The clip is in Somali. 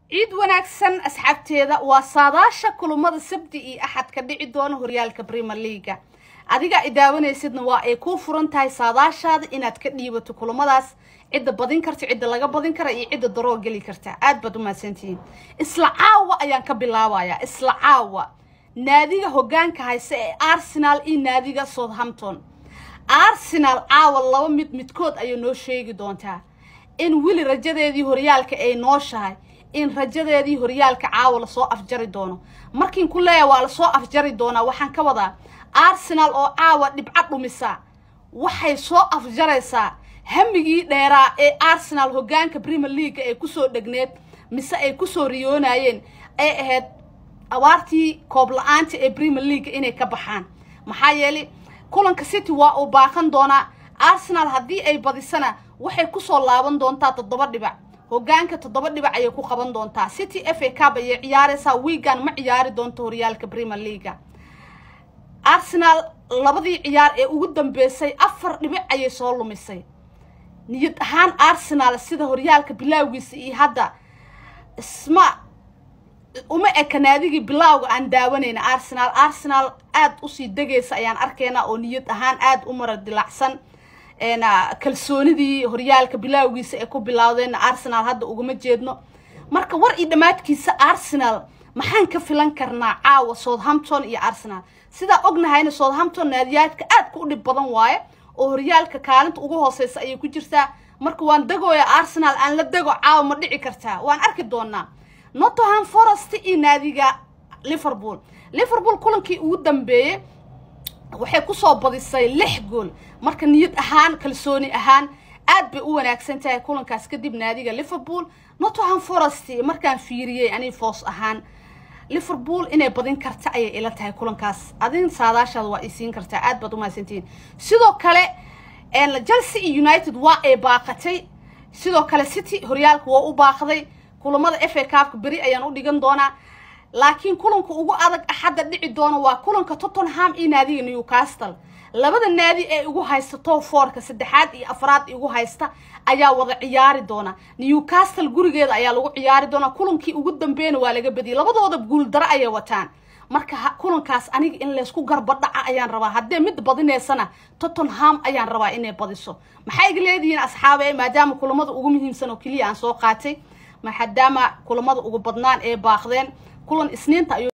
ciid wanaagsan asxaabteeda waa saadaasha kulamada sabti iyo axad ka dhici doona horyaalka brimer leaga adiga i daawanaysidna waa ay kuu furan tahay saadaashaada inaad ka dhiibato kulamadaas cidda badin karta cidda laga badin kara iyo cidda daroo geli karta aad baad umahadsantihiin isla caawa ayaan ka bilaabayaa isla caawa naadiga hogaanka hayse ee arsenal iyo naadiga southampton arsenal caawa laba mid midkood ayay noo sheegi doontaa in weli rajadeedii horyaalka ay nooshahay in rajadeedii horyaalka caawa lasoo afjari doono markiin ku leeya waa lasoo afjari doonaa waxaan ka wadaa arsenal oo caawa dhibco dhumisa waxay soo afjaraysaa hamigii dheeraa ee arsenal hogaanka premier leaga ay kusoo dhegneed mise ay kusoo riyoonayeen ay ahayd abaartii koob la-aanta ee premier leaga inay ka baxaan maxaa yeelay kulanka city waa uu baaqan doonaa arsenal haddii ay badisana waxay kusoo laaban doontaa toddoba dhibac hogaanka toddoba dhibac ayay ku qaban doontaa city f a cab ayay ciyaaraysaa wiigan ma ciyaari doonto horyaalka premier leaga arsenal labadii ciyaar ee ugu dambeysay afar dhibic ayay soo lumisay niyad ahaan arsenal sida horyaalka bilaawgiisa iyo hadda isma uma eka naadigii bilaawga aan daawanayna arsenal arsenal aada usii degaysa ayaan arkaynaa oo niyad ahaan aada u mara dilacsan kalsoonidii horyaalka bilaawgiisa ay ku bilowdeenna arsenal hadda uguma jeedno marka war iyo dhammaadkiisa arsenal maxaan ka filan karnaa caawa southampton iyo arsenal sidaa ognahayna southampton naadiyaadka aadka u dhib badan waaye oo horyaalka kaalinta ugu hooseysa ayay ku jirtaa marka waan degooya arsenal aan la dego caawa ma dhici kartaa waan arki doonaa nottingham forest iyo naadiga liverpool liverpool kulankii ugu dambeeyey waxay kusoo badisay lix gool marka niyad ahaan kalsooni ahaan aad bay u wanaagsan tahay kulankaas kadib naadiga liverpool nottingham forest markaan fiiriyey ani foos ahaan liverpool inay badin karta ayay ila tahay kulankaas adin saadaashaada waa isiin kartaa aad baad umahadsantihiin sidoo kale chelsea iyo united waa ay baaqatay sidoo kale city horyaalka waa u baaqday kulamada f a cabka beri ayaan u dhigan doonaa laakiin kulanka ugu adag axadda dhici doona waa kulanka tottenham iyo naadiga newcastle labada naadi ee igu haysta top fourka saddexaad iyo afraad igu haysta ayaa wada ciyaari doona newcastle gurigeeda ayaa lagu ciyaari doonaa kulankii ugu dambeeyna waa laga badiyay labadooda guuldaro ayay wataan marka kulankaas aniga in laysku garbadhaca ayaan rabaa haddee mid badineysana tottenham ayaan rabaa inay badiso maxay iga leedihiin asxaabe maadaama kulamada ugu muhiimsan oo keliya aan soo qaatay maadaama kulamada ugu badnaan ee baaqdeen kulan isniinta ayuu